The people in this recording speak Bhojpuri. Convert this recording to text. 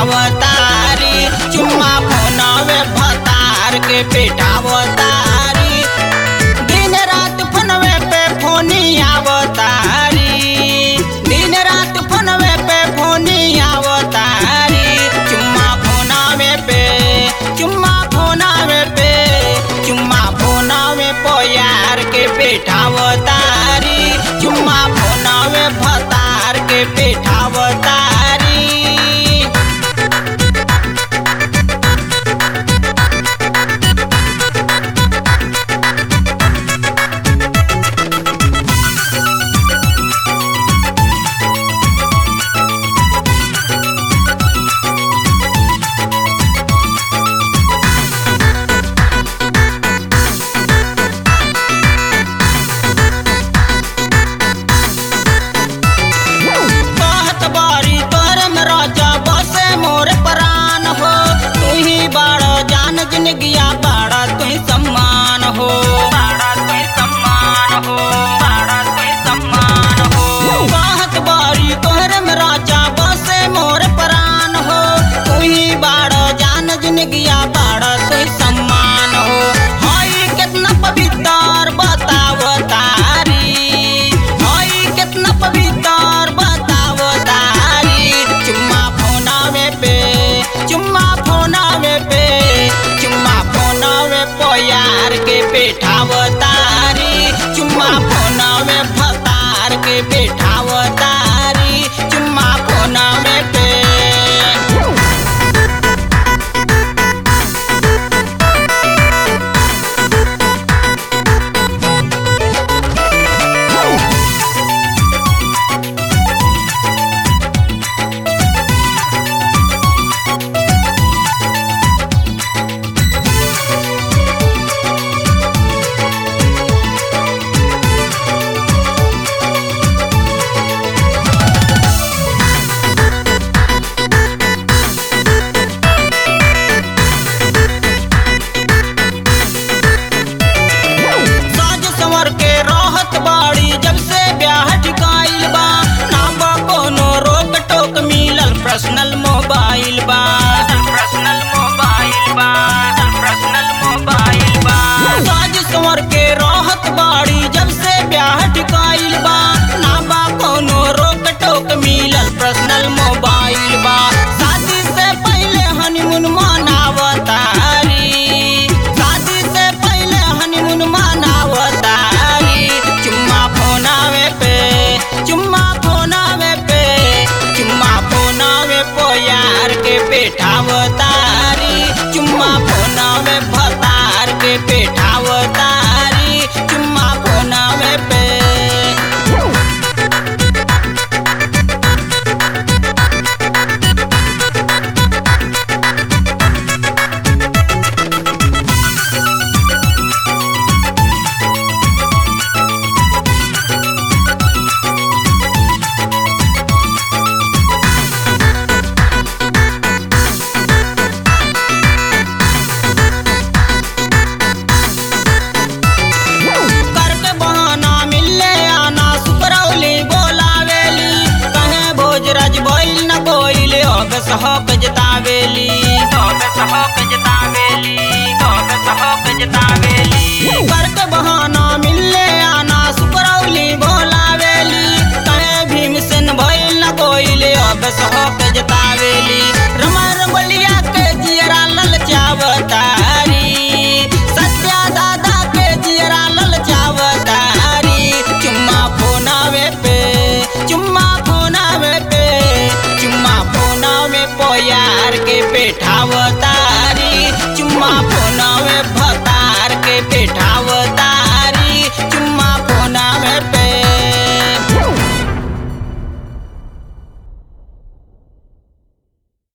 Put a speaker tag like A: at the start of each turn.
A: पेठावतारी चुम्मा फोनवे भतार के पेठावतारी दिन रात फोनवे पे फोनी आवतारी दिन रात फोनवे पे फोनी आवतारी चुम्मा फोनवे पे चुम्मा फोनवे पे चुम्मा फोनवे पोयार के पेठावतारी चुम्मा फोनवे भतार के पेठावतारी कहत बारी तोर में राजा बसे मोर प्राण हो तू ही बड़ा जान जिंदगिया बड़ा तू ही सम्मान हो बड़ा तू ही सम्मान हो बड़ा तू ही सम्मान हो कहत बारी तोर में राजा बसे मोर प्राण हो तू ही बड़ा जान जिंदगिया बड़ा तू ही सम्मान हो हाय कितना पवित्र बताव तारी हाय कितना पवित्र बताव तारी चुम्मा फोनावे पे चुम्मा फोनावे पे चुम्मा फोनावे पोयार के पेठाव तारी चुम्मा फोनावे भतार के पेठाव तारी चुम्मा फोनावे पे साज संवर के रहत बाड़ी जब से ब्याह ठिकाइल बा ना बा कोनो रोक टोक मिलल पर्सनल मोबाइल बा पर्सनल मोबाइल बा पर्सनल मोबाइल बा साज संवर के रहत बाड़ी जब से ब्याह ठिकाइल बा ना बा कोनो रोक टोक मिलल पर्सनल मोबाइल बा शादी से पहले हनीमून मनावतारी शादी से पहले हनीमून मनावतारी चुम्मा फोनावे पे चुम्मा फोनावे पे चुम्मा फोनावे पोयार के पेठावतारी चुम्मा फोनावे भतार के पेठावतारी चुम्मा फोनावे पे करके बहाना मिलले आना सुकरौली बोलावेली कहे भोजराज बोइल न बोइल होग सहक जतावेली होग सहक जतावेली होग सहक जतावेली करके बहाना मिलले आना सुकरौली बोलावेली कहे भीमसेन बोइल न बोइल होग सहक जतावेली रमर बलिया के जियरा ललचावतारी सत्या दादा के जियरा ललचावतारी चुम्मा फोनावे पे चुम्मा फोनावे पे चुम्मा फोनावे पोयार के पेठावतारी चुम्मा फोन